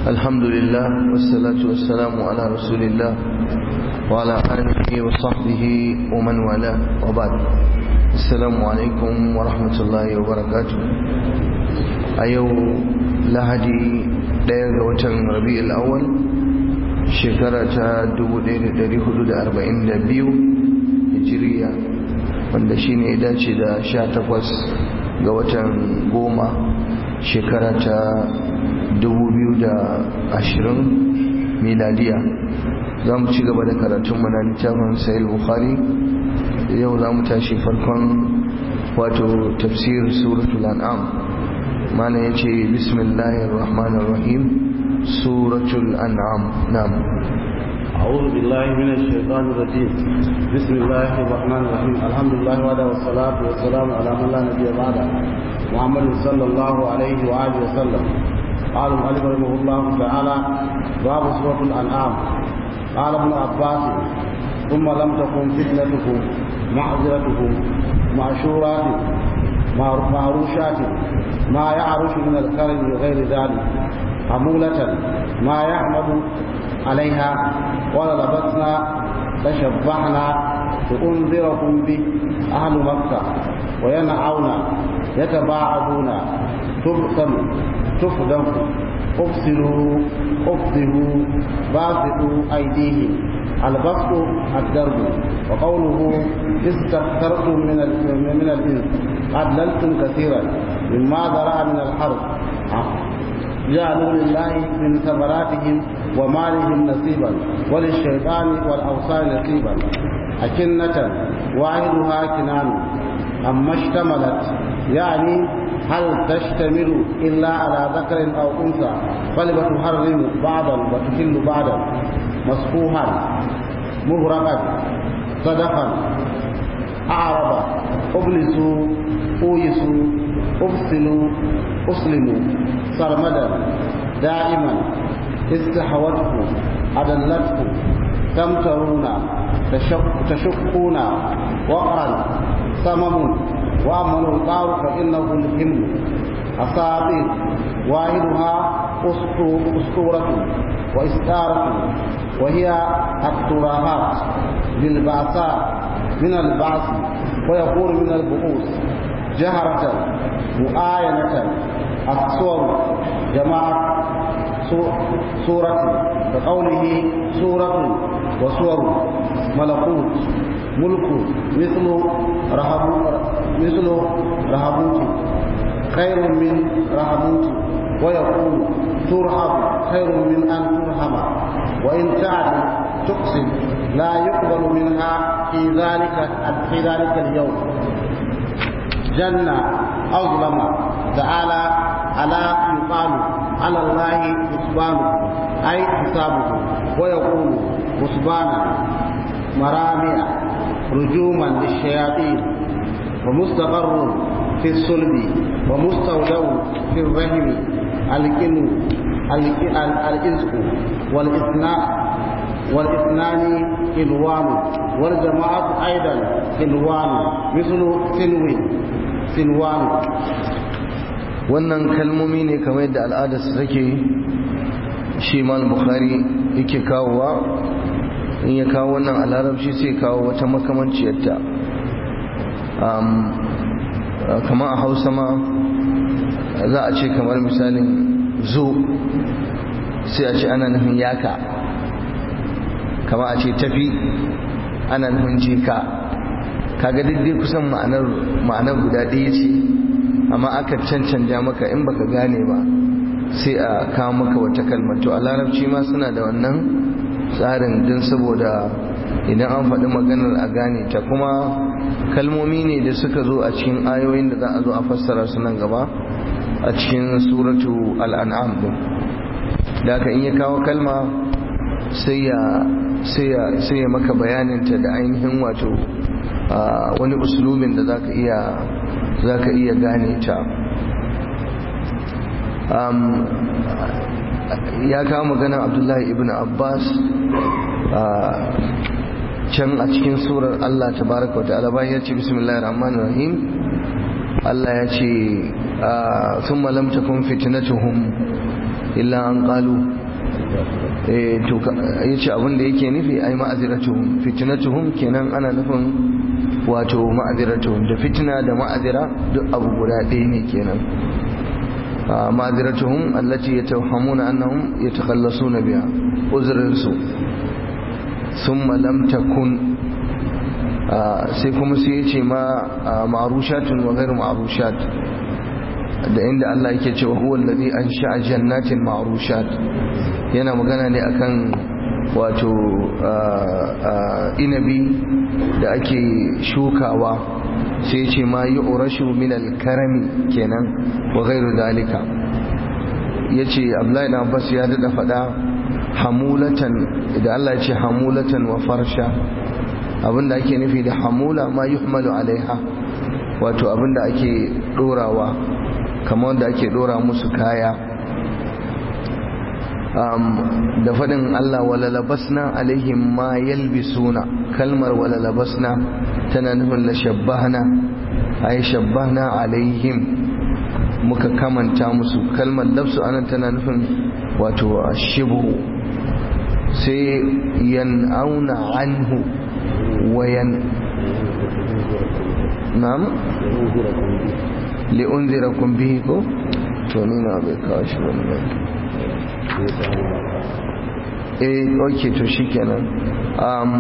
الحمد لله والصلاة والسلام على رسول الله وعلى آله وصحبه ومن والاه وبعد السلام عليكم ورحمة الله وبركاته أيو لهدي دير وتن ربيع الأول شكرة دبو دير دير حدود أربعين دبيو هجرية wanda shi ne dace da sha takwas ga watan goma shekara ta ashirin miladiya za mu ci gaba da karatunmu na littafin sayil bukhari yau za mu tashi farkon wato tafsir suratul an'am mana ya ce bismillahir rahmanir rahim suratul an'am na'am أعوذ بالله من الشيطان الرجيم بسم الله الرحمن الرحيم الحمد لله وحده والصلاة والسلام على من لا نبي بعده محمد صلى الله عليه وآله وسلم قال المؤلف رحمه الله تعالى باب سورة الأنعام قال ابن عباس ثم لم تكن فتنتكم معذرتكم معشورات معروشات ما يعرش من الكرم وغير ذلك حمولة ما يحمد عليها وللبسنا تشبعنا لأنذركم به أهل مكة وينعون يتباعدون تبطل تفدم افصلوا افضلوا باسطوا أيديهم البسط الدرب وقوله استكثرتم من من الإنس أدللتم كثيرا مما ذرأ من الحرب جعلوا لله من ثمراتهم ومالهم نصيبا وللشيطان والأوصال نصيبا أكنة واحدها كنان أما اشتملت يعني هل تشتمل إلا على ذكر أو أنثى فلتحرم بعضا وتحل بعضا مصفوحا مهرقا صدقا أعرض أبلسوا أويسوا أفصلوا أسلموا سرمدا دائما استحوته أدلته تمترون تشق تشقون وقرا سمم وأما الوقار فإنه الهم أساطير واحدها أسطورة وإستارة وهي التراهات للبعثاء من البعث ويكون من البؤوس جهرة مؤاينة الصور جماعة سورة كقوله سورة وصور ملكوت ملك مثل رهبوت مثل رهبوت خير من رهبوت ويقول ترهب خير من أن ترهب وإن تعدل تقسم لا يقبل منها في ذلك في ذلك اليوم جنة أظلم تعالى ألا يقال على الله حسبانه أي حسابه ويقول حسبانا مرامع رجوما للشياطين ومستقر في الصلب ومستودع في الرحم الكن الإزق والإثناء والإثنان إلوان والجماعة أيضا إلوان مثل سنو سنوان wannan kalmomi ne kamar yadda al'adarsu take shi mal bukhari yake kawowa in ya kawo wannan a larabci sai kawo wata makamanciyarta kamar a hausa ma za a ce kamar misalin zo sai a ce ana nufin yaka kamar a ce tafi ana nufin jika kaga duk dai kusan ma'anar guda ɗaya ce amma aka cancanja maka in baka gane ba sai a kawo maka wata kalmar to a larabci ma suna da wannan tsarin din saboda idan an faɗi maganar a gane ta kuma kalmomi ne da suka zo a cikin ayoyin da za a zo a fassara su nan gaba a cikin suratu al'an'am din da aka in ya kawo kalma sai ya maka bayaninta da ainihin wato wani usulubin da zaka iya zaka iya gane ta ya kawo magana abdullahi ibn abbas can a cikin surar Allah tabaraka wa ta'ala bayan ya ce bismillahir rahmanir rahim Allah ya ce thumma lam takun fitnatuhum illa an qalu eh to yace abin da yake nufi ai ma'aziratuhum fitnatuhum kenan ana nufin wato ma'aziratuhum da fitna da ma'azira duk abu guda ɗaya ne kenan ma'aziratuhum allati yatawhamuna annahum yatakhallasuna biha uzrinsu thumma lam takun sai kuma sai ya ce ma ma'arushatun wa ghairu ma'arushat da inda Allah yake cewa huwa allazi ansha'a jannatin ma'rushat yana magana ne akan wato inabi da ake shukawa sai ce ma yu'rashu min al-karami kenan wa ghairu dalika yace Abdullahi ibn Abbas ya dada fada hamulatan da Allah ya ce hamulatan wa farsha abinda ake nufi da hamula ma yuhmalu alaiha wato abinda ake dorawa kamar da ake dora musu kaya da faɗin Allah wala labasna alaihim ma yalbisuna kalmar wala labasna tana nufin la shabbahna ay shabbahna alaihim muka kamanta musu kalmar labsu anan tana nufin wato shibu sai yan'auna anhu wayan na'am li'unzirakum bihi ko to ni na bai kawo shi wani ba eh ok to shikenan um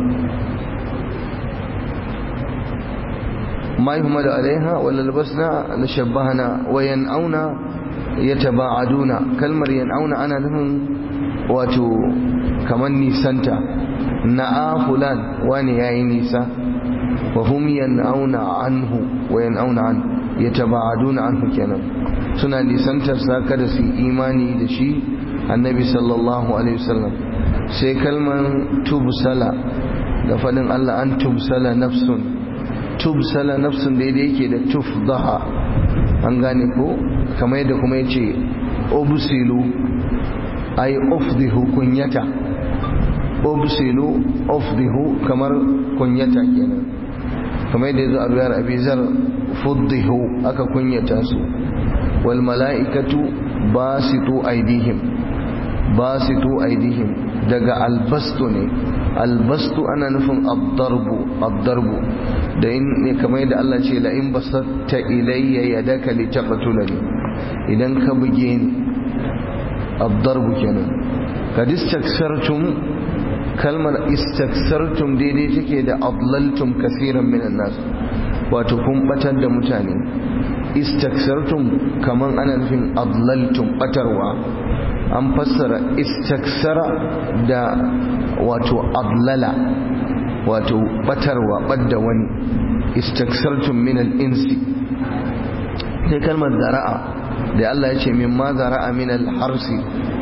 ما يهمل عليها ولا لبسنا لشبهنا وينأون يتباعدون كلمة ينأون أنا لهم واتو كمان نيسانتا نعا فلان واني يا نيسا وهم ينأون عنه وينأون عنه yataba'aduna anhu kenan suna nisantar sa kada su imani da shi annabi sallallahu alaihi wasallam sai kalman tubsala da fadin Allah an tubsala nafsun tubsala nafsun daidai yake da tufdaha an gane ko kamar yadda kuma yace ubsilu ay ufdihu kunyata ubsilu ufdihu kamar kunyata kenan kamar yadda yazo a ruyar abizar fuddihu aka kunyata su wal mala'ikatu basitu aidihim basitu aidihim daga albastu ne albastu ana nufin addarbu addarbu da in ne kamar yadda Allah ce la in basatta ilayya yadaka litaqtulani idan ka buge ni addarbu kenan kad istaksartum kalmar istaksartum daidai take da adlaltum kaseeran minan nas wato kun batar da mutane istaksartum kaman ana nufin adlaltum batarwa an fassara istaksara da wato adlala wato batarwa badda wani istaksartum min al-insi sai kalmar zara'a da Allah ya ce min ma zara'a min al-harsi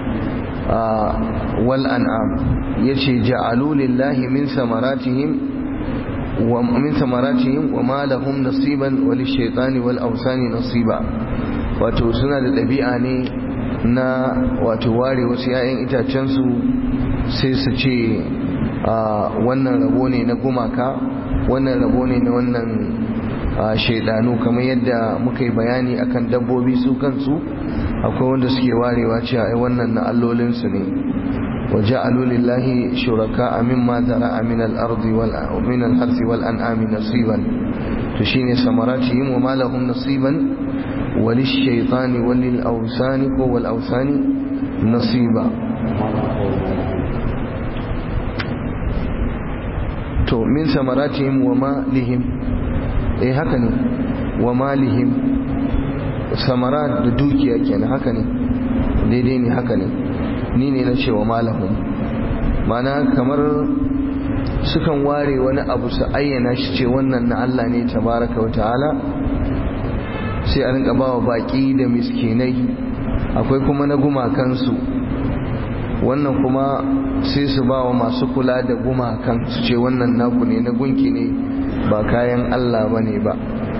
wal an'am yace ja'alu lillahi min samaratihim ومن ثمراتهم وما لهم نصيبا وللشيطان والأوثان نصيبا wato suna da ɗabi'a ne na wato ware wasu 'ya'yan itacensu sai su ce wannan rabo ne na gumaka wannan rabo ne na wannan shaidanu kamar yadda muka yi bayani akan dabbobi su kansu akwai wanda suke warewa cewa ai wannan na allolinsu ne وجعلوا لله شركاء مما ذرأ من الأرض ومن الحرث والأنعام نصيبا تشين ثمراتهم وما لهم نصيبا وللشيطان وللأوثان والأوثان نصيبا to min samaratihim wa malihim eh haka ne wa malihim samarat da dukiya kenan haka ne daidai ne haka ne ni ne na cewa malahum mana kamar sukan ware wani abu su ayyana shi ce wannan na Allah ne tabaraka wa ta'ala sai a rinka bawa baki da miskinai akwai kuma na gumakansu wannan kuma sai su bawa masu kula da gumakan su ce wannan naku ne na gunki ne ba kayan Allah bane ba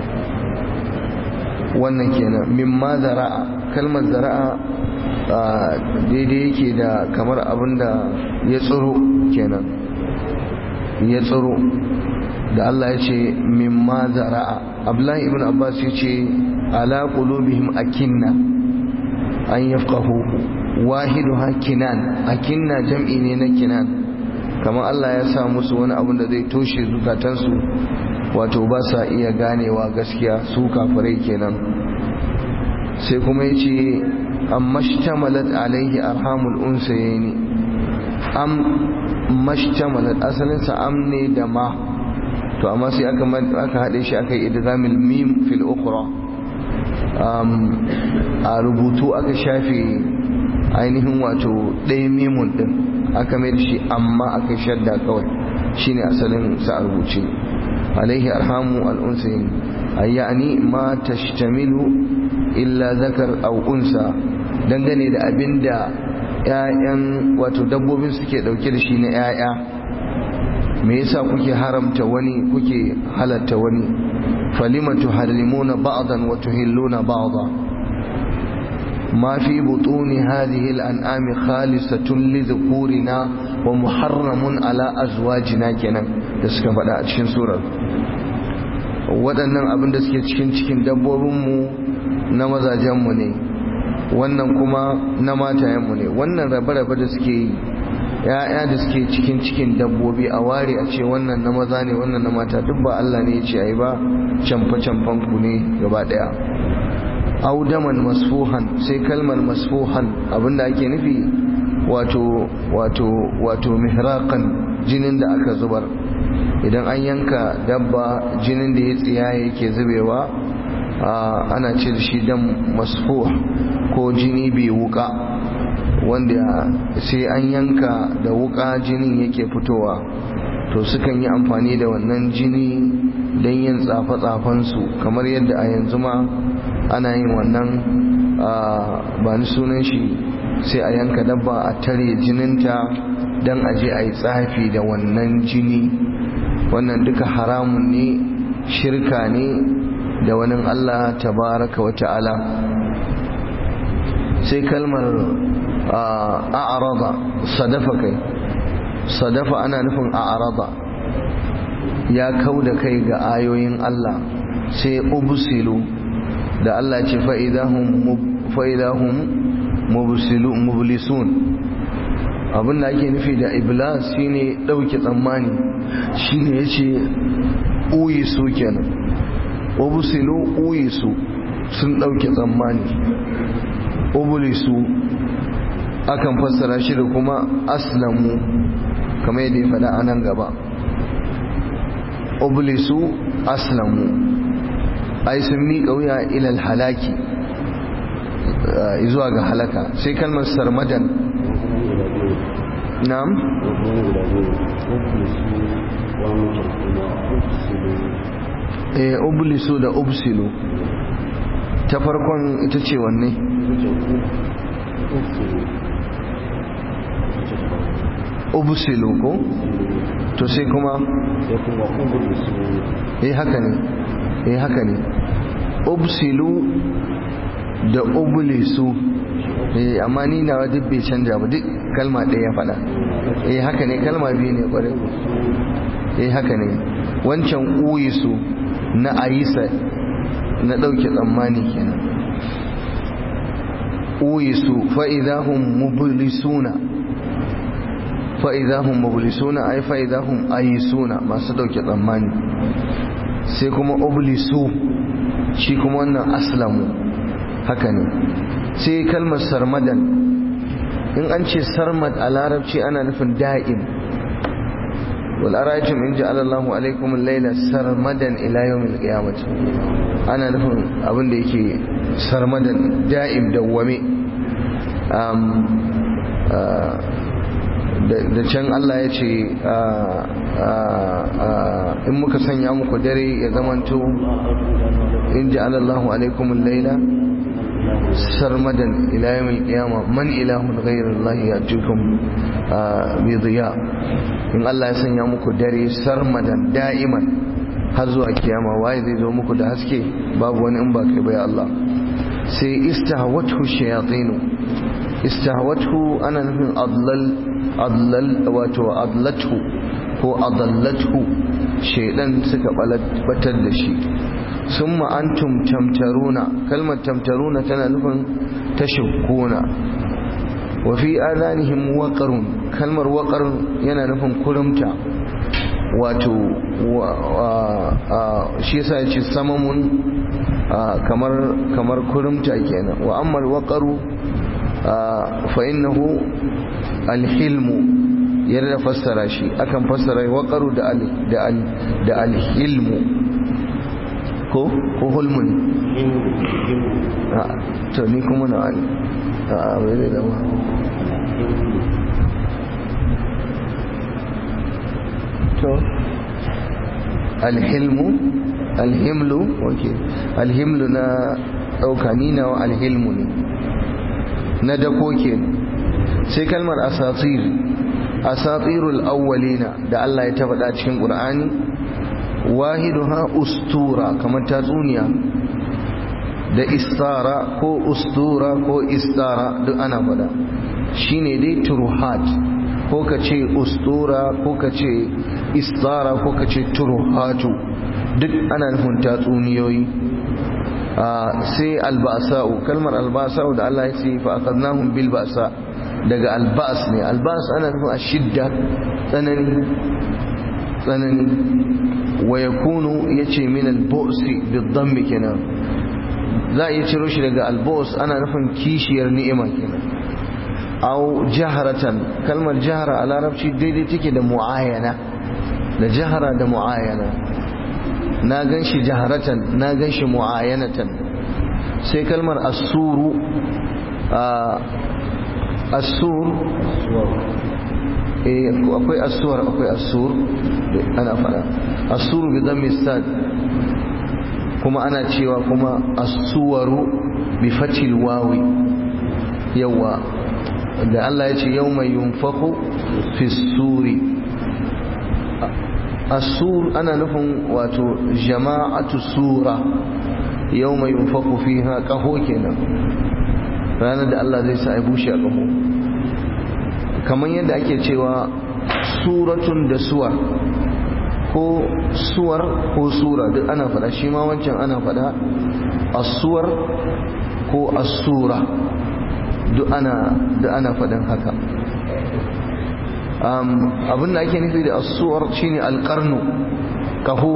wannan kenan mimma zara'a kalmar zara'a daidai yake da kamar abin da ya tsiro kenan ya tsiro da Allah ya ce mimma zara'a Abdullahi ibn Abbas ya ce ala qulubihim akinna an yafqahu wahidu ha kinan akinna jam'i ne na kinan kamar Allah ya sa musu wani abin da zai toshe zukatansu wato ba sa iya ganewa gaskiya su kafirai kenan sai kuma ya ce amma shtamalat alaihi arhamul unsayeni am mashtamalat asalinsa am ne da ma to amma sai aka aka haɗe shi aka yi idgamil mim fil ukhra a rubutu aka shafe ainihin wato ɗaya mimun ɗin aka mai da shi amma aka shadda kawai shine asalin sa a rubuce alaihi arhamu al'unsayin ayyani ma tashtamilu illa zakar aw unsa dangane da abinda ƴaƴan wato dabbobin suke dauke da shi na ƴaƴa me yasa kuke haramta wani kuke halatta wani falima tuharrimuna ba'dan wa tuhilluna ba'dan ما في بطون هذه الأنعام خالصة لذكورنا ومحرم على أزواجنا kenan da suka faɗa a cikin surar waɗannan abin da suke cikin cikin dabbobinmu na mazajenmu ne wannan kuma na matayenmu ne wannan rabe-rabe da suke yi ya'ya da suke cikin cikin dabbobi a ware a ce wannan na maza ne wannan na mata duk ba Allah ne ya ce ai ba camfa-camfan ku ne gaba ɗaya audaman masfuhan sai kalmar masfuhan abinda ake nufi wato wato wato mihraqan jinin da aka zubar idan an yanka dabba jinin da ya tsiya yake zubewa ana ce da shi dan masfuh ko jini bai wuka wanda sai an yanka da wuka jinin yake fitowa to sukan yi amfani da wannan jini don yin tsafe-tsafensu kamar yadda a yanzu ma ana yin wannan ba ni sunan shi sai a yanka dabba a tare jininta don aje a yi tsafi da wannan jini wannan duka haramun ne shirka ne da wani Allah tabaraka wa ta'ala sai kalmar a'arada sadafa kai sadafa ana nufin a'arada ya kau da kai ga ayoyin Allah sai ubsilu da Allah ce fa'idahun mublisun abin da ake nufi da iblas shine ɗauke tsammani shine ya ce uyisu kenan ubsilu uyisu sun ɗauke tsammani ublisu akan fassara shi da kuma aslamu kamar yadda ya faɗa a nan gaba ublisu aslamu ai sun miƙa wuya ilal halaki zuwa ga halaka sai kalmar sarmadan na'am eh ublisu da ubsilu ta farkon ita ce wanne ubsilu ko to sai kuma eh haka ne eh haka ne ubsilu da ublisu eh amma ni na duk bai canja ba duk kalma ɗaya ya faɗa eh haka ne kalma biyu ne ƙwarai eh haka ne wancan uyisu na ayisa na ɗauke tsammani kenan uyisu fa'idahum mublisuna fa'idahum mublisuna ai fa'idahum ayisuna masu ɗauke tsammani sai kuma oblisu shi kuma wannan aslamu haka ne sai kalmar sarmadan in an ce sarmad a larabci ana nufin da'im wal araytum in ja'ala Allahu alaykum al-layla sarmadan ila yawm al-qiyamah ana nufin abin da yake sarmadan da'im dawwame da can Allah ya ce in muka sanya muku dare ya zamanto in ji alallahu alaikum laila sarmadan ila yawmil qiyama man ilahun ghayrullahi yatukum bi dhiya in Allah ya sanya muku dare sarmadan da'iman har zuwa kiyama waye zai zo muku da haske babu wani in ba kai ba ya Allah sai istahwathu shayatinu istahwathu ana nufin adlal adlal wato adlathu ko adallathu shaidan suka batar da shi summa antum tamtaruna kalmar tamtaruna tana nufin tashakkuna wa fi adanihim waqarun kalmar waqarun yana nufin kurumta wato shi yasa yace samamun kamar kamar kurumta kenan wa amma waqaru fa innahu alhilmu yarda fassara shi akan fassara waqaru da al da al da alhilmu ko ko hulmun to ni kuma na ali a bai zai zama to alhilmu alhimlu ok alhimlu na ɗauka nina wa alhilmu ne na dako ke sai kalmar asatir asatirul awwalina da Allah ya tafaɗa cikin ƙur'ani wahiduha ustura kamar tatsuniya da istara ko ustura ko istara duk ana faɗa shine dai turuhat ko ka ce ustura ko ka ce istara ko ka ce turuhatu duk ana nufin tatsuniyoyi sai albasa'u kalmar albasa'u da Allah ya ce fa aqadnahum bil ba'sa daga albas ne albas ana nufin ashidda tsanani tsanani wa yakunu yace min al-bu'si bid-damm kenan za a iya ciro shi daga al-bu's ana nufin kishiyar ni'ima kenan aw jaharatan kalmar jahara a larabci daidai take da mu'ayana da jahara da mu'ayana na gan shi jaharatan na gan shi mu'ayanatan sai kalmar asuru asur akwai asuwar akwai asur ana fara asuru bi dhammi sad kuma ana cewa kuma asuwaru bi fatil wawi yawa da Allah ya ce yau mai yunfaku fi suri asur ana nufin wato jama'atu sura yau mai yunfaku fi ha ƙaho kenan ranar da Allah zai sa a bushe a ƙaho kamar yadda ake cewa suratun da suwar ko suwar ko sura duk ana faɗa shi ma wancan ana faɗa asuwar ko asura duk ana da ana faɗin haka abin da ake nufi da asuwar shine alƙarnu ƙaho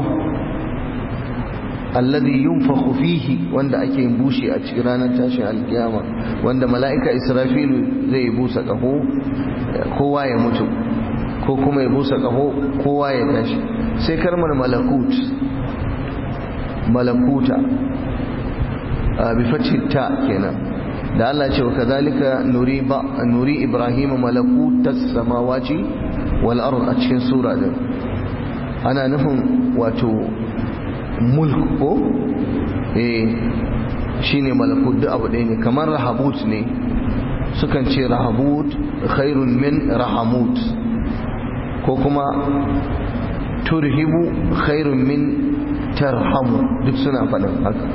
alladhi yunfakhu fihi wanda ake yin bushe a cikin ranar tashin alkiyama wanda mala'ika israfilu zai busa ƙaho kowa ya mutu ko kuma ya busa ƙaho kowa ya tashi sai kalmar malakut malakuta bi ta kenan da Allah ce wa kazalika nuri ba nuri ibrahim malakutas samawati wal ard a cikin sura din ana nufin wato mulk ko eh shine malakut duk abu ɗaya ne kamar rahabut ne sukan ce rahabut khairun min rahamut ko kuma turhibu khairun min tarhamu duk suna faɗin haka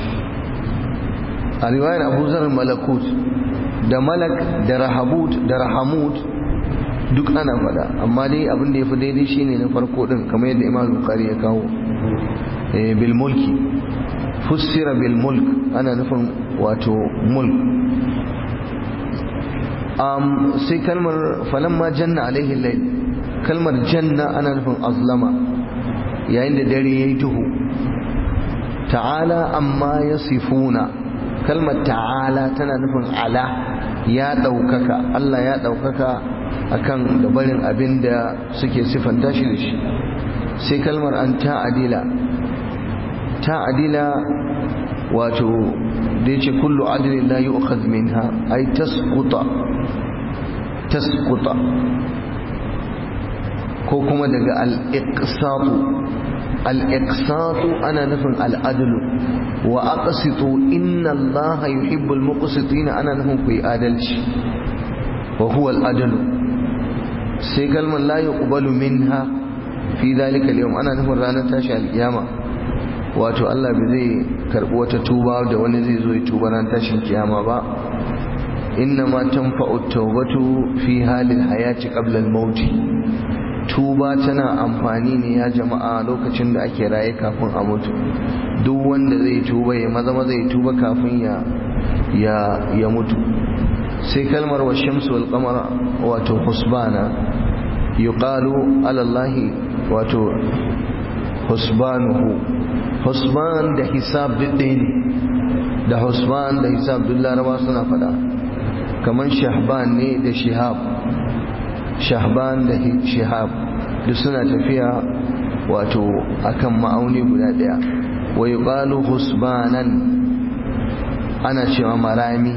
a riwayar abu zar malakut da malak da rahabut da rahamut duk ana faɗa amma dai abin da ya fi daidai shine na farko ɗin kamar yadda imam bukari ya kawo bil mulki fussira bil mulk ana nufin wato mulk sai kalmar falamma janna alaihi layl kalmar janna ana nufin azlama yayin da dare yayi duhu ta'ala amma yasifuna kalmar ta'ala tana nufin ala ya ɗaukaka Allah ya ɗaukaka akan gabarin abin da suke siffanta shi da shi sai kalmar an ta'adila ta'adila wato da yace kullu adlin la yu'khadh minha ay tasquta tasquta ko kuma daga al-iqsatu al-iqsatu ana nufin al-adlu wa aqsitu inna allaha yuhibbul muqsitina ana nufin ku yi adalci wa huwa al-adlu sai kalmar la yuqbalu minha fi dhalika al-yawm ana nufin ranar tashi al-kiyama wato Allah bai zai karbi wata tuba da wani zai zo ya tuba ran tashin kiyama ba inna ma tanfa'u tawbatu fi halil hayati qabla al-maut tuba tana amfani ne ya jama'a lokacin da ake raye kafin a mutu duk wanda zai tuba ya maza maza ya tuba kafin ya ya ya mutu sai kalmar wa shamsu wal qamara wato husbana yuqalu ala Allah wato husbanuhu husban da hisab ɗaya ne da husban da hisab duk laraba suna fada kamar shahban ne da shihab shahban da shihab duk suna tafiya wato akan ma'auni guda ɗaya wa yuqalu husbanan ana cewa marami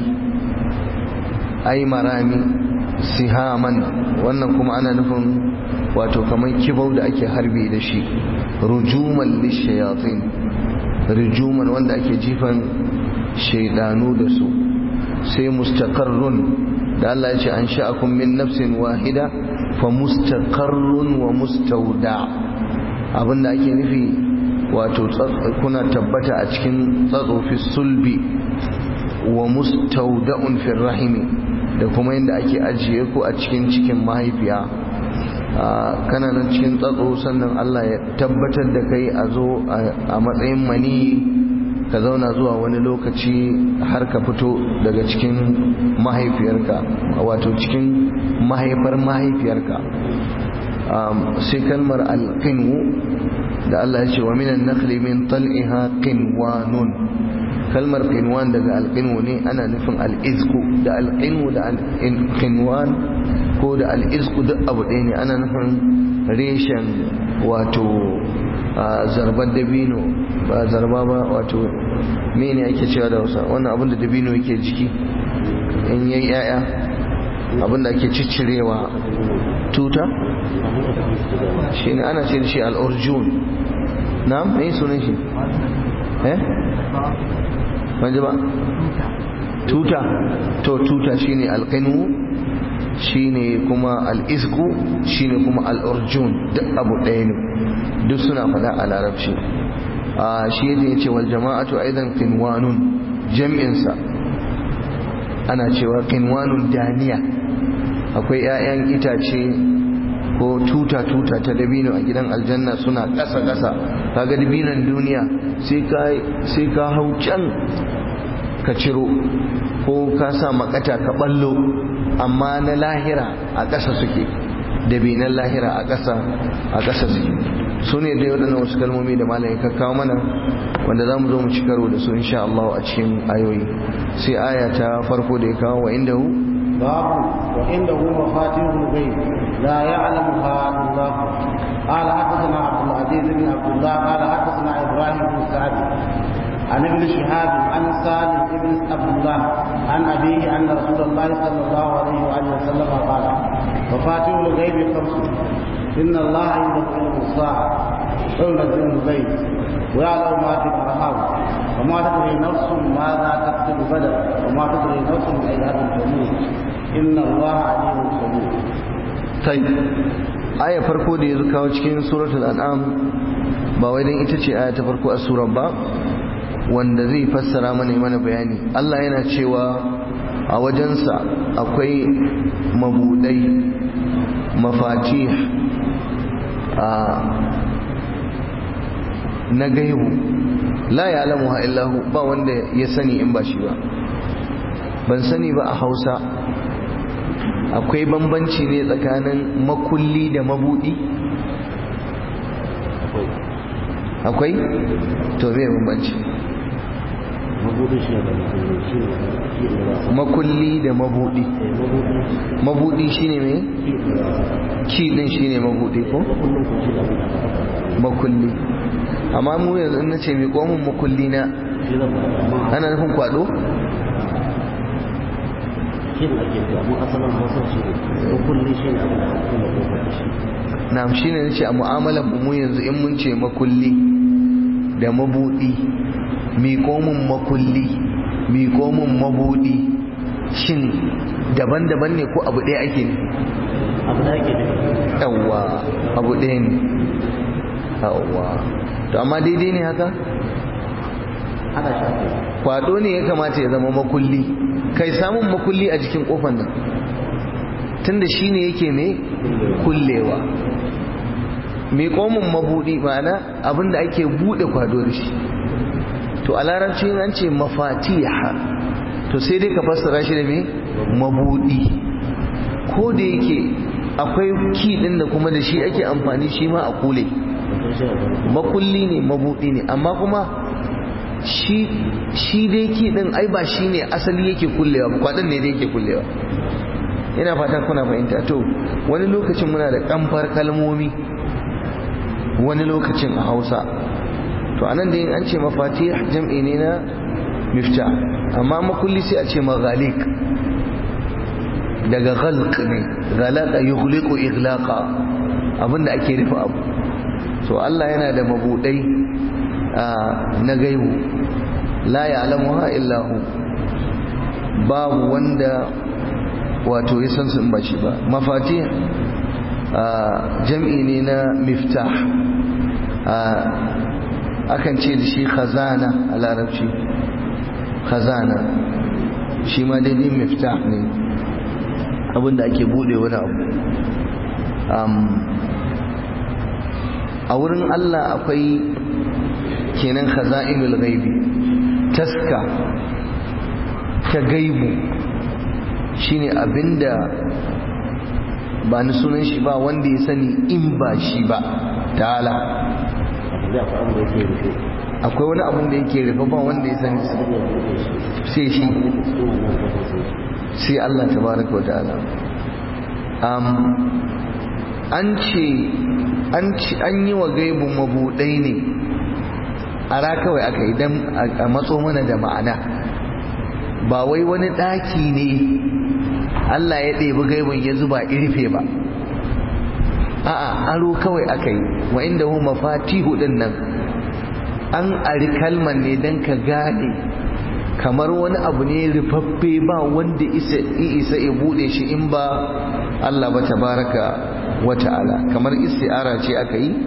ai marami sihaman wannan kuma ana nufin wato kamar kibau da ake harbi da shi rujuman lishayatin rujuman wanda ake jifan shaidanu da su sai mustaqarrun da Allah ya ce an sha'akum min nafsin wahida fa mustaqarrun wa mustawda abinda ake nufi wato kuna tabbata a cikin tsatso fi sulbi wa mustawda'un fi rahimi da kuma yadda ake ajiye ku a cikin cikin mahaifiya kana nan cikin tsatso sannan Allah ya tabbatar da kai a zo a matsayin mani ka zauna zuwa wani lokaci har ka fito daga cikin mahaifiyarka wato cikin mahaifar mahaifiyarka sai kalmar alqinwu da Allah ya ce wa minan nakhli min tal'iha qinwanun kalmar qinwan daga alqinwu ne ana nufin al'izku da alqinwu da alqinwan ko da al'izku duk abu ɗaya ne ana nufin reshen wato zarbar dabino ba zarba ba wato mene ake cewa da wasa wannan abin da dabino yake jiki in yayi yaya abin da ake ciccirewa tuta shi ne ana ce da shi al'urjun na mai sunan shi eh wanje ba tuta to tuta shi ne alƙinu shi ne kuma al'isku shi ne kuma al'urjun duk abu ɗaya ne duk suna faɗa a larabci a shi yadda ya ce wal jama'atu aidan qinwanun jam'insa ana cewa qinwanun daniya akwai 'ya'yan itace ko tuta-tuta ta dabino a gidan aljanna suna ƙasa-ƙasa kaga dabinon duniya sai ka hau can ka ciro ko ka sa makata ka ballo amma na lahira a ƙasa suke dabinan lahira a ƙasa a ƙasa suke su ne dai waɗannan wasu kalmomi da malayin ka kawo mana wanda za mu zo mu ci karo da su insha Allah a cikin ayoyi sai aya ta farko da ya kawo wa inda hu باب وعنده مفاتيح الغيب لا يعلمها الا الله قال حدثنا عبد العزيز بن عبد الله قال حدثنا ابراهيم بن سعد عن ابن شهاب عن سالم بن عبد الله عن ابيه ان رسول الله صلى الله عليه واله وسلم قال مفاتيح الغيب خمس ان الله عنده علم الساعه وينزل الغيب ويعلم ما في الارحام وما تدري نفس ماذا تكسب غدا وما تدري نفس باي ارض تموت ان الله عليم خبير طيب aya farko da ya kawo cikin suratul an'am ba wai dan ita ce aya ta farko a surar ba wanda zai fassara mana mana bayani Allah yana cewa a wajensa akwai mabudai mafatih a na gaibu la ya'lamuha illahu ba wanda ya sani in ba shi ba ban sani ba a Hausa akwai bambanci ne tsakanin makulli da mabudi akwai to me bambanci makulli da mabudi mabudi shine me ki din shine mabudi ko makulli amma mu yanzu in nace mai komun makulli na ana nufin kwado na'am shine nace a mu'amalar mu yanzu in mun ce makulli da mabudi mi komun makulli mi komun mabudi shin daban-daban ne ko abu ɗaya ake ne abu da ake nufi yawwa abu ɗaya ne yawwa to amma daidai ne haka ana shafe kwado ne ya kamata ya zama makulli kai samun makulli a jikin kofar nan tunda shi ne yake mai kullewa mai komin mabudi ma'ana abinda ake bude kwado da shi to a larabci an ce mafatiha to sai dai ka fassara shi da me mabudi ko da yake akwai ki din da kuma da shi ake amfani shi ma a kule makulli ne mabudi ne amma kuma shi shi dai ki din ai ba shi ne asali yake kullewa ba kwadin ne dai yake kullewa ina fatan kuna fahimta to wani lokacin muna da kamfar kalmomi wani lokacin a hausa to anan da yin an ce mafatih jam'i ne na mifta amma makulli sai a ce maghalik daga ghalq ne ghalaka yughliqu ighlaqa abinda ake rufe abu so Allah yana da mabudai na gaibu la ya'lamuha illa hu babu wanda wato ya san su in ba shi ba mafatih jam'i ne na miftah akan ce da shi khazana a larabci khazana shi ma daidai miftah ne abinda ake bude wani abu a wurin Allah akwai kenan khaza'inul ghaibi taska ta gaibu shine abinda ba ni sunan shi ba wanda ya sani in ba shi ba ta'ala akwai wani abun da yake rufe ba wanda ya sani sai shi sai Allah tabaraka wa ta'ala an ce an yi wa gaibun mabudai ne a kawai aka yi don a matso mana da ma'ana ba wai wani ɗaki ne Allah ya ɗebi gaibun ya zuba irfe ba a'a aro kawai aka yi wa inda hu mafatihu din nan an ari kalman ne don ka gane kamar wani abu ne rufaffe ba wanda isa isa ya bude shi in ba Allah ba tabaraka wa ta'ala kamar isti'ara ce aka yi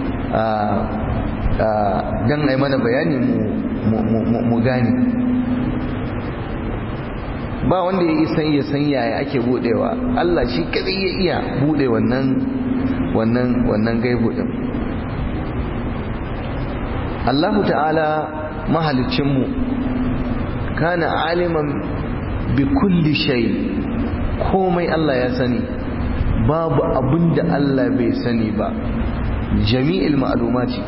don ai mana bayani mu gane ba wanda ya isa ya san yaya ake budewa Allah shi kadai ya iya bude wannan wannan wannan gaibu din Allah ta'ala mahalicinmu kana aliman bi kulli shay komai Allah ya sani babu abinda Allah bai sani ba jami'il ma'lumati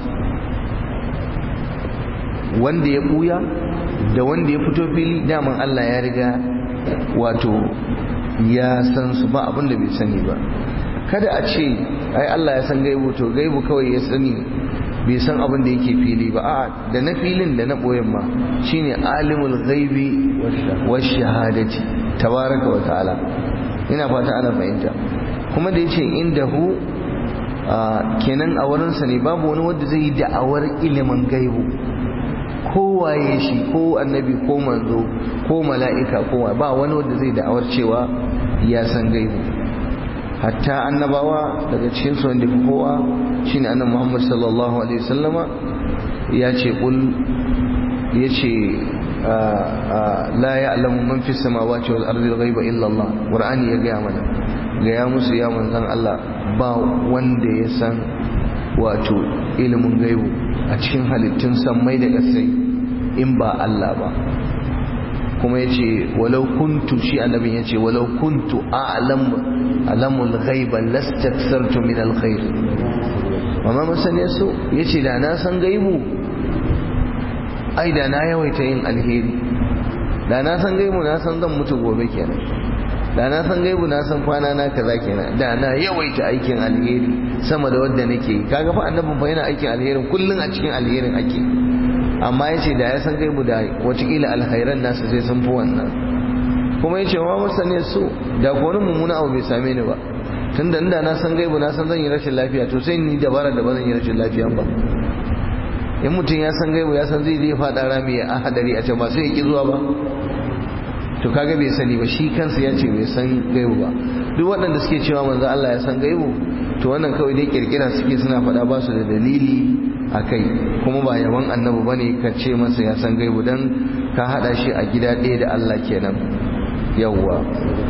wanda ya buya da wanda ya fito fili daman Allah ya riga wato ya san su ba abinda bai sani ba kada a ce ai Allah ya san gaibu to gaibu kawai ya sani bai san abin da yake fili ba a da na filin da na boyen ma shine alimul ghaibi wash shahadati tabaraka wa ta'ala ina fata ana fahimta kuma da yace indahu kenan a wurin sa ne babu wani wanda zai yi da'awar ilimin gaibu ko waye shi ko annabi ko manzo ko mala'ika ko ba wani wanda zai da'awar cewa ya san gaibu hatta annabawa daga cikin su wanda kowa shine annabi Muhammad sallallahu alaihi wasallama ya ce kul ya ce la ya'lamu man fis samawati wal ardi al-ghaiba illa Allah qur'ani ya gaya mana gaya musu ya manzon Allah ba wanda ya san wato ilimin gaibu a cikin halittun sammai da ƙasai in ba Allah ba kuma ya ce walau kuntu shi annabin ya ce walau kuntu a'lamu alamul ghaiba lastaksartu min alkhair amma masaniya so yace da na san gaibu ai da na yawaita yin alheri da na san gaibu na san zan mutu gobe kenan da na san gaibu na san kwana na kaza kenan da na yawaita aikin alheri sama da wanda nake yi kaga fa annabin fa yana aikin alherin kullun a cikin alherin ake amma yace da ya san gaibu da watakila alkhairan nasu sai sun fi wannan kuma yace wa masane su da ko wani mummuna abu bai same ni ba tunda inda na san gaibu na san zan yi rashin lafiya to sai ni dabara da ba zan yi rashin lafiya ba in mutum ya san gaibu ya san zai je faɗa rami a hadari a can ba sai ya ki zuwa ba to kaga bai sani ba shi kansa ya ce bai san gaibu ba duk waɗanda suke cewa manzo Allah ya san gaibu to wannan kawai dai kirkira suke suna faɗa ba su da dalili a kai kuma ba yaban annabi bane ka ce masa ya san gaibu dan ka hada shi a gida ɗaya da Allah kenan yawwa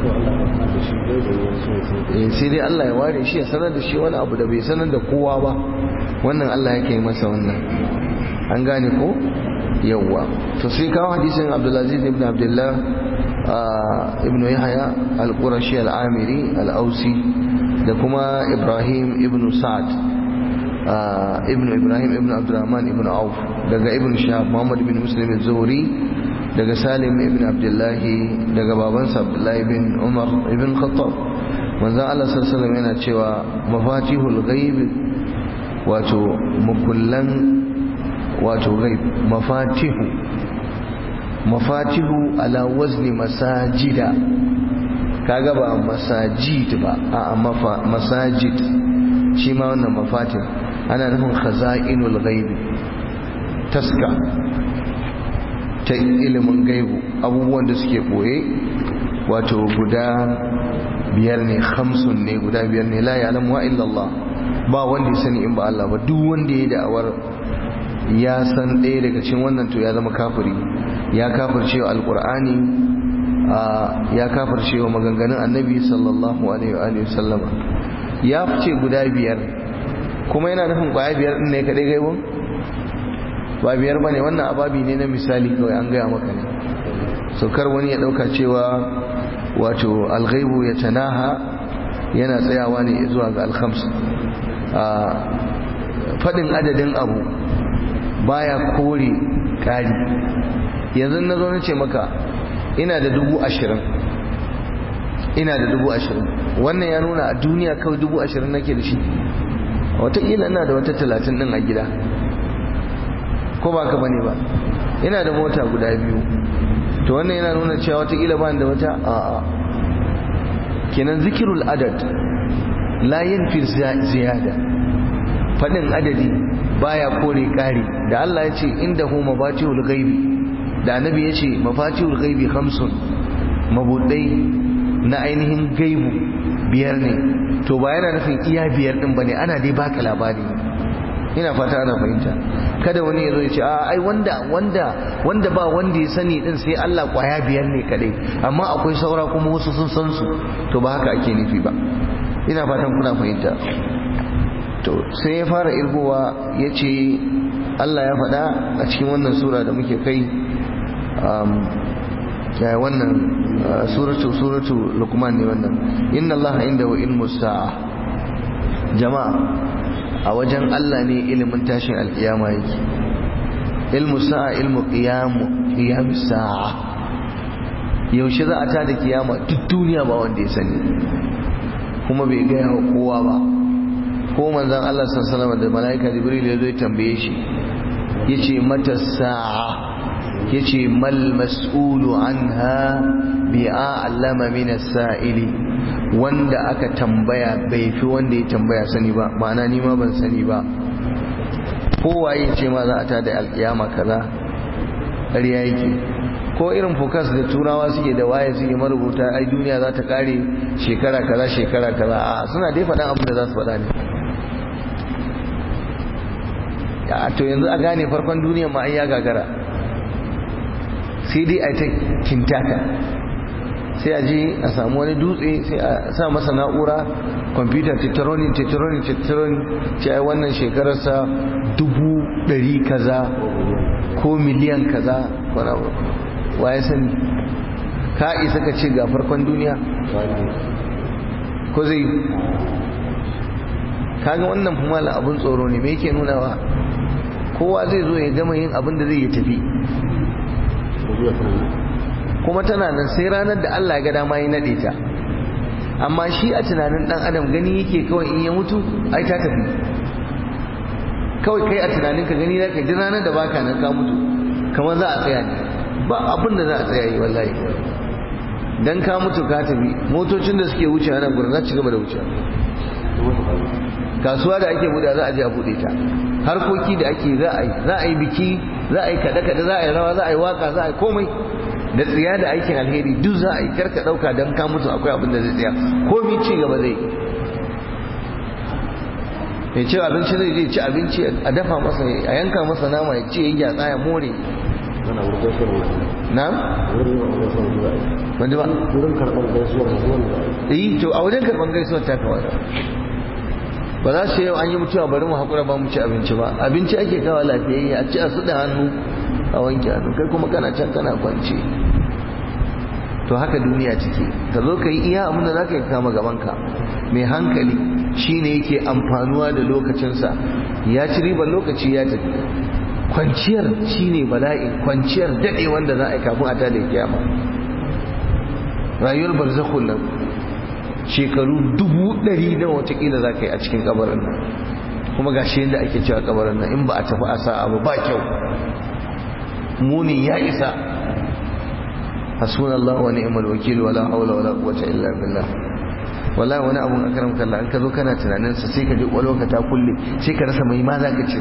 eh sai dai Allah ya ware shi ya sanar da shi wani abu da bai sanar da kowa ba wannan Allah yake yi masa wannan an gane ko yawwa to sai kawo hadisin abdulaziz ibn abdullah ibn yahya al-qurashi al-amiri al-ausi da kuma ibrahim ibn sa'ad ibn ibrahim ibn abdurrahman ibn auf daga ibn shahab muhammad ibn muslim az-zuhri daga salim ibn abdullahi daga babansa abdullahi ibn umar ibn khattab manzon Allah sallallahu alaihi wasallam yana cewa mafatihul ghaib wato mukullan wato ghaib mafatihu mafatihu ala wazni masajida kaga ba masajid ba a masajid shi ma wannan mafatih ana nufin khaza'inul ghaib taska ta ilimin gaibu abubuwan da suke boye wato guda biyar ne hamsin ne guda biyar ne la ya'lamu wa illallah ba wanda ya sani in ba Allah ba duk wanda ya da'awar ya san ɗaya daga cikin wannan to ya zama kafiri ya kafirce wa alqur'ani ya kafirce wa maganganun annabi sallallahu alaihi wa alihi sallama ya fice guda biyar kuma yana nufin kwaya biyar din ne kadai gaibon ba biyar bane wannan ababi ne na misali kawai an gaya maka ne saukar wani ya dauka cewa wato alghaibu ya tanaha yana tsayawa ne zuwa ga alkhams fadin adadin abu baya kore kari yanzu na zo na ce maka ina da dubu ashirin ina da dubu ashirin wannan ya nuna a duniya kawai dubu ashirin nake da shi wataƙila ina da wata talatin ɗin a gida ko ba ka bane ba ina da mota guda biyu to wannan yana nuna cewa wataƙila ba da wata a'a kenan zikirul adad la yanfi ziyada faɗin adadi baya kore ƙari da Allah ya ce inda hu mafatihul ghaibi da annabi ya ce mafatihul ghaibi khamsun mabudai na ainihin gaibu biyar ne to ba yana nufin iya biyar din bane ana dai baka labari ina fata ana fahimta kada wani ya zo ya ce a ai wanda wanda wanda ba wanda ya sani din sai Allah kwaya biyar ne kadai amma akwai saura kuma wasu sun san su to ba haka ake nufi ba ina fatan kuna fahimta to sai ya fara irgowa ya ce Allah ya faɗa a cikin wannan sura da muke kai ya wannan suratu suratu lukman ne wannan inna Allah indahu ilmu sa'a jama'a a wajen Allah ne ilimin tashin alkiyama yake ilmu sa'a ilmu qiyamu qiyam sa'a yaushe za a ta da kiyama duk duniya ba wanda ya sani kuma bai gaya wa kowa ba ko manzon Allah sallallahu alaihi da malaika jibril ya zo ya tambaye shi yace mata sa'a yace mal mas'ulu anha bi a'lama min as-sa'ili wanda aka tambaya bai fi wanda ya tambaya sani ba ma'ana ni ma ban sani ba kowaye ce ma za a ta da alkiyama kaza ƙarya yake ko irin fokas da turawa suke da waye suke marubuta ai duniya za ta kare shekara kaza shekara kaza a suna dai faɗan abin da za su faɗa ne to yanzu a gane farkon duniya ma ai ya gagara sai dai a ta kintaka sai a je a samu wani dutse sai a sa masa na'ura kwamfuta tetroni tetroni tetroni ce ai wannan shekararsa dubu ɗari kaza ko miliyan kaza waye sani ka isa ka ce ga farkon duniya ko zai kaga wannan kuma abun tsoro ne me yake nunawa kowa zai zo ya gama yin abin da zai yi tafi kuma tana nan sai ranar da Allah ya ga dama ya nade ta amma shi a tunanin dan adam gani yake kawai in ya mutu ai ta tafi kawai kai a tunanin ka gani zaka ji ranar da baka nan ka mutu kamar za a tsaya ne ba abin da za a tsaya yi wallahi dan ka mutu ka tafi motocin da suke wuce nan gurin za ci gaba da wuce kasuwa da ake buɗe za a je a buɗe ta harkoki da ake za a yi za a yi biki za a yi kaɗe-kaɗe za a yi rawa za a yi waka za a yi komai da tsiya da aikin alheri duk za a yi karka ɗauka don ka mutu akwai abin da zai tsaya komi ci gaba zai ya ce abinci zai je ci abinci a dafa masa a yanka masa nama ya ce ya gyatsa ya more na? wanda ba? wurin karɓar gaisuwar zuwan yi to a wajen karɓar gaisuwar ta kawai ba za su yau an yi mutuwa bari mu haƙura ba mu ci abinci ba abinci ake kawo lafiyayye a ci a su da hannu a wanke hannu kai kuma kana can kana kwance to haka duniya take ka zo ka yi iya abin da za ka yi kama gabanka mai hankali shine yake amfanuwa da lokacinsa ya ci ribar lokaci ya tafi kwanciyar shine bala'i kwanciyar daɗe wanda za a yi kafin a tada kiyama rayuwar barzakhun nan shekaru dubu ɗari na watakila za ka yi a cikin kabarin nan kuma ga shi yadda ake cewa kabarin nan in ba a tafi a sa abu ba kyau muni ya isa hasbunallahu wa ni'mal wakil wala hawla wala quwwata illa billah wallahi wani abun akaram kallah an ka zo kana tunanin sa sai ka ji kwalo ka ta kulle sai ka rasa mai ma za ka ce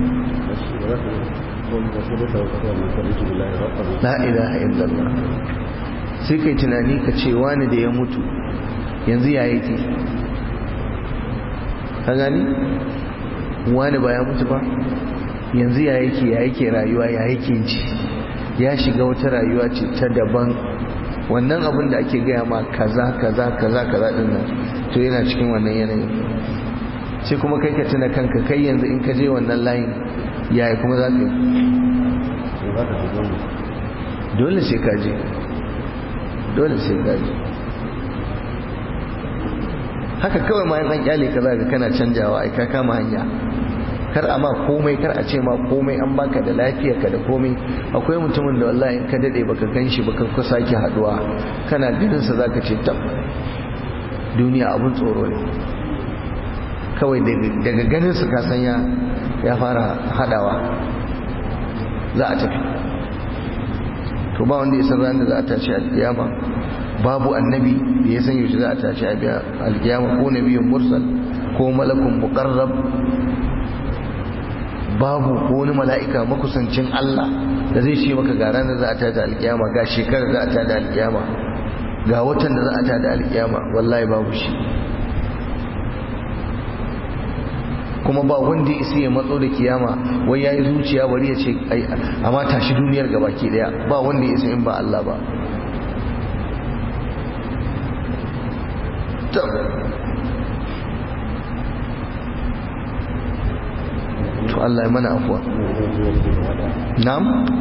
la ilaha illallah sai kai tunani ka ce wani da ya mutu yanzu ya yake ka gani wani ba ya mutu ba yanzu ya yake ya yake rayuwa ya yake ji ya shiga wata rayuwa ce ta daban wannan abin da ake gaya ma kaza kaza kaza kaza din nan to yana cikin wannan yanayin sai kuma kai ka tuna kanka kai yanzu in ka je wannan layin yaya kuma za ka yi dole sai ka je dole sai ka je haka kawai ma an kyale ka zaka kana canjawa ai ka kama hanya kar a ma komai kar a ce ma komai an baka da lafiya ka da komai akwai mutumin da wallahi in ka dade baka ganshi baka ka sake haduwa kana ganin sa zaka ce tab duniya abun tsoro ne kawai daga ganin su ka san ya ya fara hadawa za a tafi to ba wanda ya san ranar da za a tashi alkiyama babu annabi da ya san yaushe za a tashi alkiyama ko nabiyin mursal ko malakun muqarrab babu ko wani mala'ika makusancin Allah da zai ce maka ga ranar za a tada alkiyama ga shekarar za a tada alkiyama ga watan da za a tada alkiyama wallahi babu shi kuma ba wanda ya isa ya matso da kiyama wai yayi zuciya bari ya ce ai amma tashi duniyar gabaki daya ba wanda ya isa in ba Allah ba to Allah ya mana afuwa na'am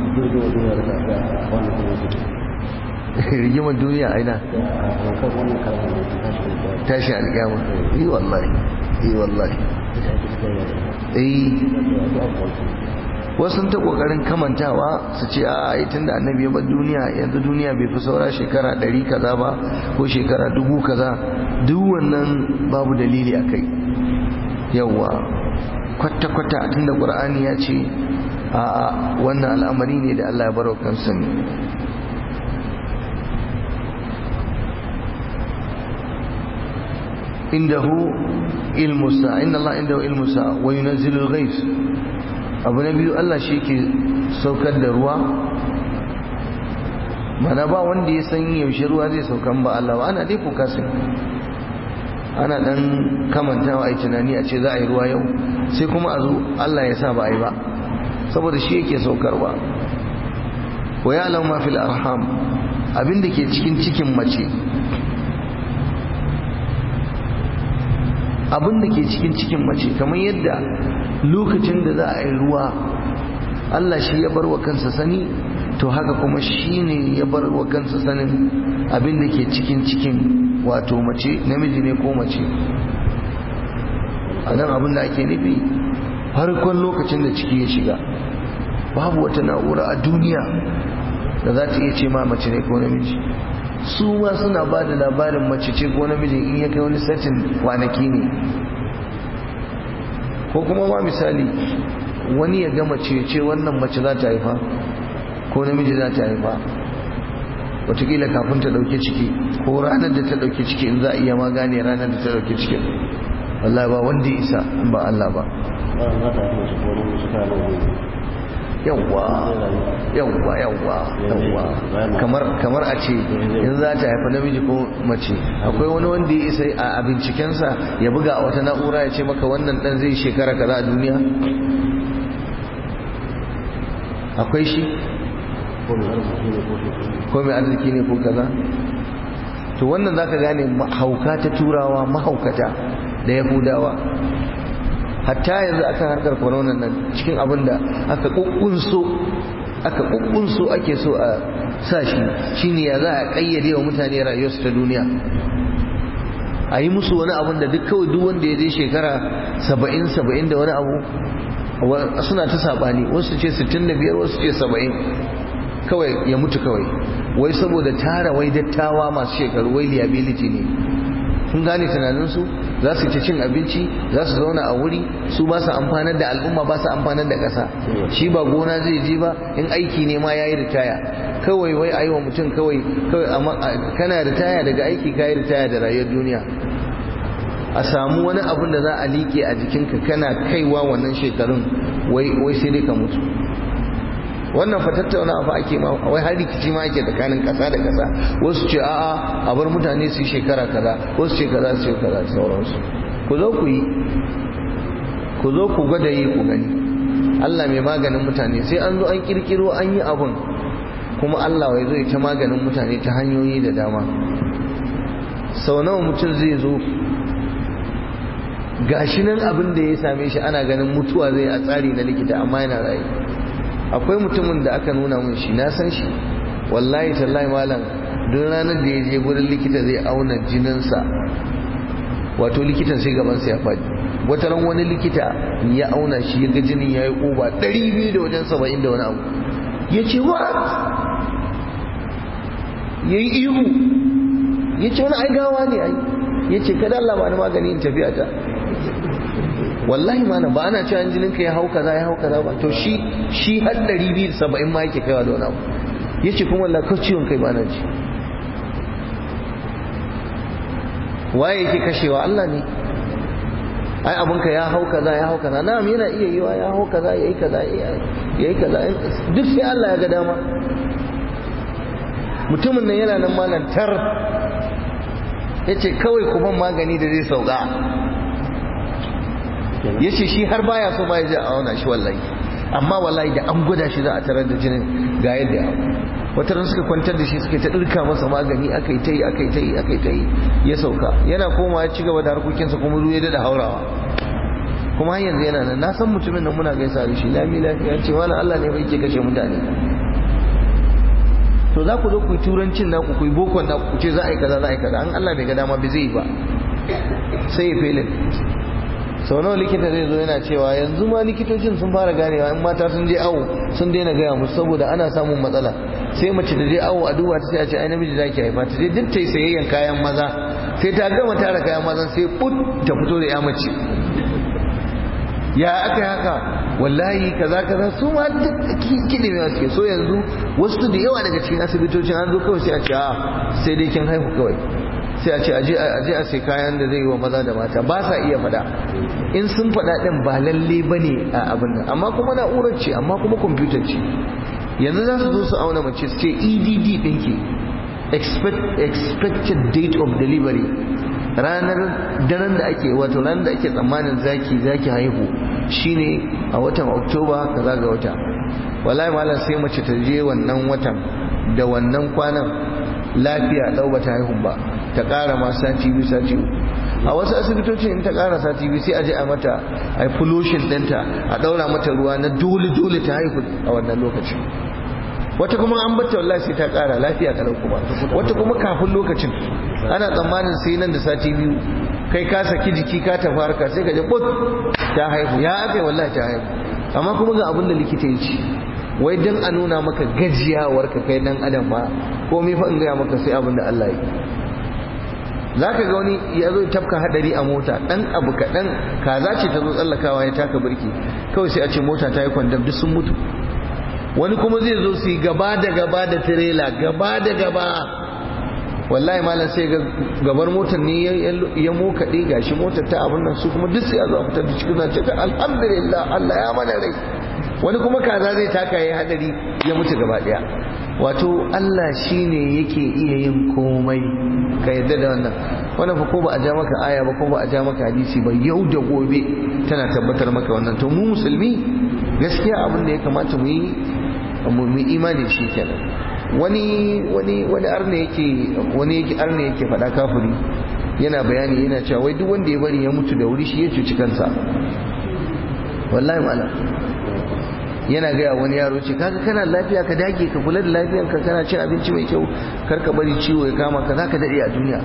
rigimar duniya aina tashi alƙiyama yi wallahi yi wallahi eh wasu ta kokarin kamantawa su ce a tun da annabi ya bar duniya yanzu duniya bai fi saura shekara ɗari kaza ba ko shekara dubu kaza duk wannan babu dalili a kai yawwa kwata-kwata tun da ƙur'ani ya ce a wannan al'amari ne da allah ya baro kansa ne indahu ilmu sa inna allah indahu ilmu sa wa yunazzilu al-ghais abu na biyu Allah shi ke saukar da ruwa mana ba wanda ya san yaushe ruwa zai saukan ba Allah ba ana dai kuka sai ana dan kamantawa ai tunani a ce za a yi ruwa yau sai kuma a zo Allah ya sa ba a yi ba saboda shi yake saukarwa wa ya'lamu ma fil arham abin da ke cikin cikin mace abin da ke cikin cikin mace kamar yadda lokacin da za a yi ruwa Allah shi ya bar wa kansa sani to haka kuma shi ne ya bar wa kansa sanin abin da ke cikin cikin wato mace namiji ne ko mace a nan abin da ake nufi farkon lokacin da ciki ya shiga babu wata na'ura a duniya da za ta iya ce ma mace ne ko namiji su ma suna ba da labarin mace ce ko namiji in ya kai wani satin kwanaki ne ko kuma ma misali wani ya gama ce wannan mace za ta haifa ko namiji za ta haifa watakila kafin ta dauke ciki ko ranar da ta dauke ciki in za a iya ma gane ranar da ta dauke ciki wallahi ba wanda ya isa in ba Allah ba yawwa yawwa yawwa yawwa kamar kamar a ce in za ta haifa namiji ko mace akwai wani wanda ya isa a bincikensa ya buga a wata na'ura ya ce maka wannan dan zai shekara kaza a duniya akwai shi ko mai arziki ne ko kaza to wannan zaka gane hauka ta turawa mahaukata da yahudawa hatta yanzu akan harkar corona nan cikin abin da aka kukkunso aka so ake so a sa shi shine ya za a kayyade wa mutane rayuwarsu ta duniya a yi musu wani abun da duk kawai duk wanda ya je shekara saba'in saba'in da wani abu suna ta saɓani wasu ce sittin da biyar wasu ce saba'in kawai ya mutu kawai wai saboda tara wai dattawa masu shekaru wai liability ne kun gane tunaninsu za su ci cin abinci za su zauna a wuri su ba su amfanar da al'umma ba su amfanar da ƙasa shi ba gona zai je ba in aiki ne ma ya yi ritaya kawai wai a yi wa mutum kawai kana ritaya daga aiki ka yi ritaya da rayuwar duniya a samu wani abun da za a liƙe a jikinka kana kaiwa wannan shekarun wai sai dai ka mutu wannan fa tattauna fa ake ma wai har rikici ma ake tsakanin kasa da kasa wasu ce a'a a bar mutane su yi shekara kaza wasu ce kaza su yi kaza sauransu ku zo ku yi ku zo ku gwada yi ku gani Allah mai maganin mutane sai an zo an kirkiro an yi abun kuma Allah wai zai ta maganin mutane ta hanyoyi da dama sau nawa mutum zai zo gashi nan abin da ya same shi ana ganin mutuwa zai a tsari na likita amma yana rayu akwai mutumin da aka nuna mun shi na san shi wallahi tallahi malam duk ranar da ya je gurin likita zai auna jininsa wato likitan sai gabansa ya faɗi wata ran wani likita ya auna shi ya ga jinin ya yi ƙoba ɗari biyu da wajen saba'in da wani abu ya ce what ya yi ihu ya ce wani ai gawa ne ai ya ce kada Allah ba ni magani in tafiya ta wallahi mana ba ana cewa jininka ya hau kaza ya hau kaza ba to shi shi har 270 ma yake kaiwa da wani abu yace kuma wallahi ko ciwon kai ba na ji waye yake kashewa Allah ne ai abunka ya hau kaza ya hau kaza na'am yana iya yiwa ya hau kaza yayi kaza yayi kaza duk sai Allah ya ga dama mutumin nan yana nan malam tar yace kawai ku ban magani da zai sauka ya ce shi har baya so ma ya je a auna shi wallahi amma wallahi da an gwada shi za a tarar da jinin ga yadda ya wata ran suka kwantar da shi suka ta ɗirka masa magani aka yi ta yi aka yi ta yi aka yi ta yi ya sauka yana koma ya ci gaba da harkokinsa kuma ruwa ya daɗa haurawa kuma har yanzu yana nan na san mutumin nan muna gaisa da shi lami lafiya ce wani Allah ne bai ke kashe mutane to za ku zo ku yi turancin naku ku yi bokon naku ku ce za a yi kaza za a yi kaza an Allah bai ga dama bai zai yi ba sai ya felin sau nawa likita zai zo yana cewa yanzu ma likitocin sun fara ganewa in mata sun je awo sun daina gaya musu saboda ana samun matsala sai mace da je awo a duba ta sai a ce ai namiji zaki haifa ta je duk ta yi sayayyan kayan maza sai ta gama tara kayan maza sai put ta fito da ya mace ya aka yi haka wallahi kaza kaza su ma duk kiɗi mai suke so yanzu wasu da yawa daga cikin asibitocin an zo kawai sai a ce a sai dai kin haihu kawai sai a ce aje a sai kayan da zai yi wa maza da mata ba sa iya fada in sun fada din ba lalle ba ne a abin nan amma kuma na'urar ce amma kuma kwamfutar ce yanzu za su zo su auna mace su ce edd ɗinki expected date of delivery ranar daren da ake wato ranar da ake tsammanin zaki zaki haihu shine a watan oktoba kaza ga wata wallahi malam sai mace ta je wannan watan da wannan kwanan lafiya ɗau ba ta haihu ba ta ƙara ma sati biyu sati uku a wasu asibitocin in ta ƙara sati biyu sai a je a mata a yi pollution ɗinta a ɗaura mata ruwa na dole dole ta haihu a wannan lokacin wata kuma an bata wallahi sai ta ƙara lafiya kalau kuma wata kuma kafin lokacin ana tsammanin sai nan da sati biyu kai ka saki jiki ka tafi harka sai ka je bot ta haihu ya aka wallahi ta haihu amma kuma ga abin da likita ya ce wai dan a nuna maka gajiyawar ka kai dan adam ma komai fa in gaya maka sai abin da Allah yi za ka ga wani ya zo tafka hadari a mota dan abu kaɗan kaza ce ta zo tsallakawa ya taka birki kawai sai a ce mota ta yi kwandam duk sun mutu wani kuma zai zo su yi gaba da gaba da tirela gaba da gaba wallahi malam sai ga gabar motar ne ya mokaɗe gashi motar ta abin nan su kuma duk sai a zo a fitar da cikin zance ta alhamdulillah Allah ya mana rai wani kuma kaza zai taka ya hadari ya mutu gaba daya wato Allah shine yake iya yin komai ka yadda da wannan wannan fa ko ba a ja maka aya ba ko ba a ja maka hadisi ba yau da gobe tana tabbatar maka wannan to mu musulmi gaskiya abin da ya kamata mu yi mu imani shi kenan wani wani wani arne yake wani yake arne yake faɗa kafiri yana bayani yana cewa wai duk wanda ya bari ya mutu da wuri shi ya cuci kansa wallahi malam yana gaya wani yaro ce kaga kana lafiya ka dage ka kula da lafiyanka kana cin abinci mai kyau kar ka bari ciwo ya kama ka zaka dade a duniya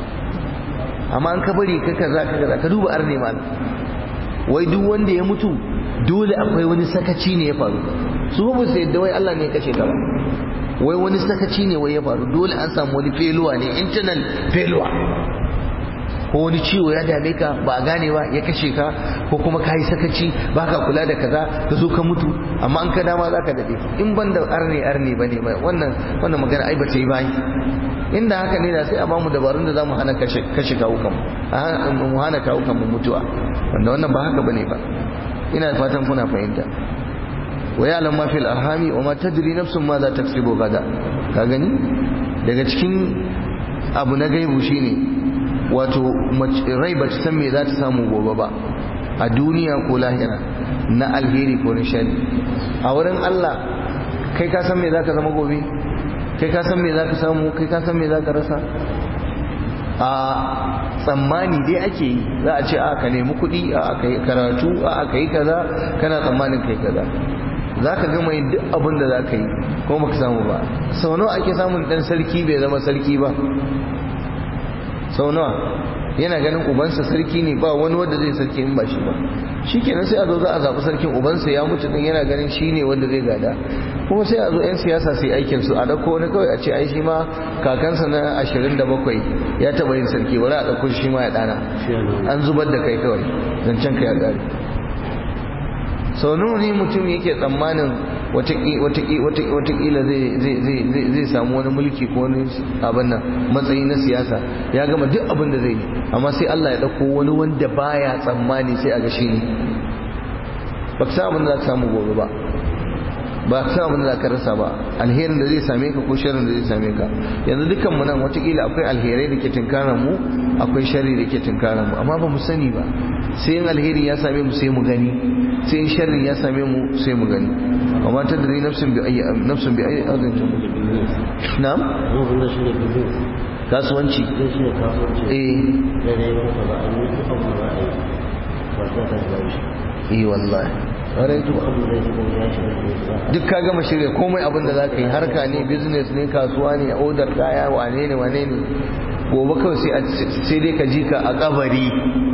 amma an ka bari ka kaza ka kaza ka duba arne mal wai duk wanda ya mutu dole akwai wani sakaci ne ya faru su ba su yadda wai Allah ne ya kashe ka ba wai wani sakaci ne wai ya faru dole an samu wani feluwa ne internal feluwa ko wani ciwo ya dame ka ba a gane ba ya kashe ka ko kuma ka yi sakaci ba ka kula da kaza ka zo ka mutu amma an ka dama za ka daɗe in ban da arne arne ba ne wannan wannan magana ai ba ta yi bayi inda haka ne da sai a bamu dabarun da za mu hana kashe kawo kanmu mu hana kawo kanmu mutuwa wanda wannan ba haka bane ba ina fatan kuna fahimta wa ya'lam ma fil arhami wa ma tadri nafsun ma za taksibu gada ka gani daga cikin abu na gaibu shine wato rai ba ta san me za ta samu gobe ba a duniya ko lahira na alheri ko nishadi a wurin Allah kai ka san me za ka zama gobe kai ka san me za ka samu kai ka san me za ka rasa a tsammani dai ake yi za a ce a ka nemi kuɗi a ka yi karatu a ka yi kaza kana tsammanin kai kaza za ka gama yin duk abin da za ka yi ko baka samu ba sau nawa ake samun ɗan sarki bai zama sarki ba sau nawa yana ganin ubansa sarki ne ba wani wanda zai sarki in ba shi ba shi kenan sai a zo za a zaɓi sarkin ubansa ya mutu din yana ganin shi ne wanda zai gada kuma sai a zo 'yan siyasa sai aikin su a ɗauko wani kawai a ce ai shi ma kakansa na ashirin da bakwai ya taɓa yin sarki wani a ɗauko shi ma ya ɗana an zubar da kai kawai zancen ka ya ƙare sau nawa ne mutum yake tsammanin watakila zai samu wani mulki ko wani abin nan matsayi na siyasa ya gama duk abin da zai yi amma sai Allah ya ɗauko wani wanda baya tsammani sai a ga shi ne ba ka samu da za ka samu gobe ba ba ka samu da za ka rasa ba alherin da zai same ka ko sharrin da zai same ka yanzu dukkan mu nan watakila akwai alherai da ke tunkaran mu akwai sharri da ke tunkaran mu amma ba mu sani ba sai in alheri ya same mu sai mu gani sai in sharri ya same mu sai mu gani amma ta dare nafsin bi ayi nafsin bi ayi azin tu na'am kasuwanci eh eh wallahi duk ka gama shirya komai abin da za ka yi harka ne business ne kasuwa ne odar kaya wane ne wane ne gobe kawai sai dai ka ji ka a kabari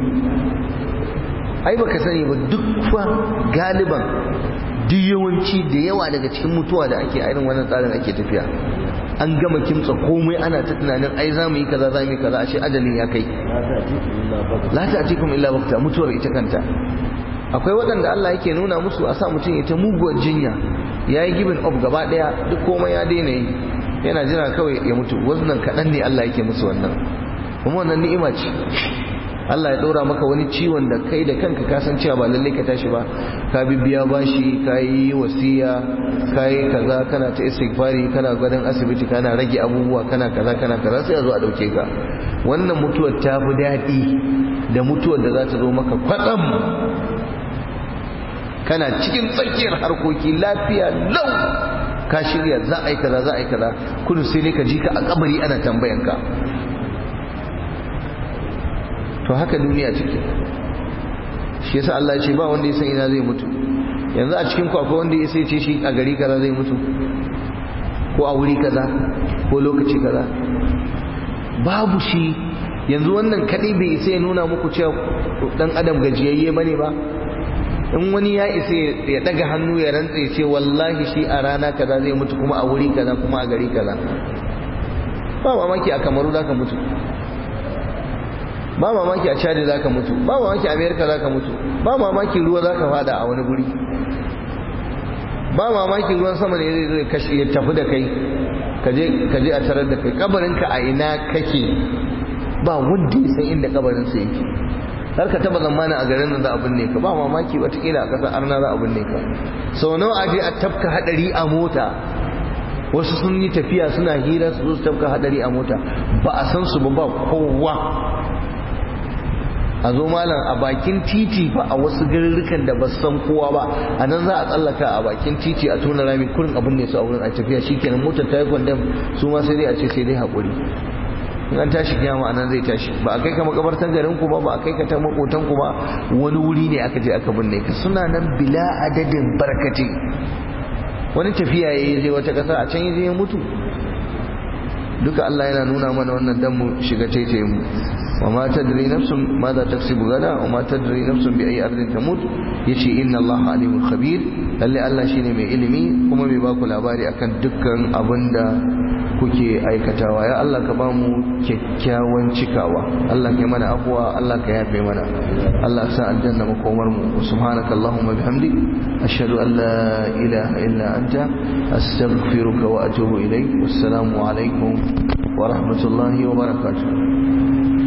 ai baka sani ba duk fa galiban duk yawanci da yawa daga cikin mutuwa da ake irin wannan tsarin ake tafiya an gama kimtsa komai ana ta tunanin ai za mu yi kaza za mu yi kaza ashe ajalin ya kai la ta'tikum illa waqta mutuwar ita kanta akwai waɗanda Allah yake nuna musu a sa mutum ya ta muguwar jinya ya yi gibin of gaba ɗaya duk komai ya daina yi yana jira kawai ya mutu wannan kaɗan ne Allah yake musu wannan kuma wannan ni'ima ce Allah ya ɗora maka wani ciwon da kai da kanka ka san cewa ba lallai ka tashi ba ka bibiya bashi ka yi wasiya ka yi kaza kana ta istighfari kana gadon asibiti kana rage abubuwa kana kaza kana kaza sai a zo a ɗauke ka wannan mutuwar ta fi daɗi da mutuwar da za ta zo maka kwatsam kana cikin tsakiyar harkoki lafiya lau ka shirya za a yi kaza za a yi kaza kudu sai dai ka ji ka a kabari ana tambayan ka to haka duniya take shi yasa Allah ya ce ba wanda ya san ina zai mutu yanzu a cikin ku akwai wanda ya sai ce shi a gari kaza zai mutu ko a wuri kaza ko lokaci kaza babu shi yanzu wannan kadai bai sai ya nuna muku cewa dan adam gajiyayye bane ba in wani ya isa ya daga hannu ya rantse ce wallahi shi a rana kaza zai mutu kuma a wuri kaza kuma a gari kaza ba mamaki a kamaru zaka mutu ba mamaki a chad zaka mutu ba mamaki a america zaka mutu ba mamaki ruwa zaka fada a wani guri ba mamaki ruwan sama ne zai zai kashi ya tafi da kai kaje kaje a tarar da kai kabarinka a ina kake ba wanda ya san inda kabarin sa yake har ka taba zamanin a garin nan za a binne ka ba mamaki watakila a ƙasar arna za a binne ka sau nawa a je a tafka hadari a mota wasu sun yi tafiya suna hira su zo su tafka hadari a mota ba a san su ba ba kowa a zo malam a bakin titi ba a wasu garurrukan da ba su san kowa ba a nan za a tsallaka a bakin titi a tona rami kurin abin ne su a wurin a tafiya shikenan motar ta yi kwandam su ma sai dai a ce sai dai haƙuri in an tashi kiyama anan zai tashi ba a kai ka makabartan garin ku ba ba a kai ka ta makotan ku ba wani wuri ne aka je aka binne ka suna nan bila adadin barkati wani tafiya yayi zai wata kasa a can yaje ya mutu duka Allah yana nuna mana wannan dan mu shiga taitaye mu wa ma tadri nafsun madha taksibu gada wa ma tadri nafsun bi ayi ardin tamut yace inna Allah alimul khabir lalle Allah shine mai ilimi kuma mai baku labari akan dukkan abinda kuke aikatawa ya Allah ka bamu kyakkyawan cikawa Allah ka yi mana afuwa Allah ka yafe mana Allah sa aljanna makomar mu subhanaka allahumma bihamdik ashhadu an la ilaha illa anta astaghfiruka wa atubu ilaik wassalamu alaikum wa rahmatullahi wa barakatuh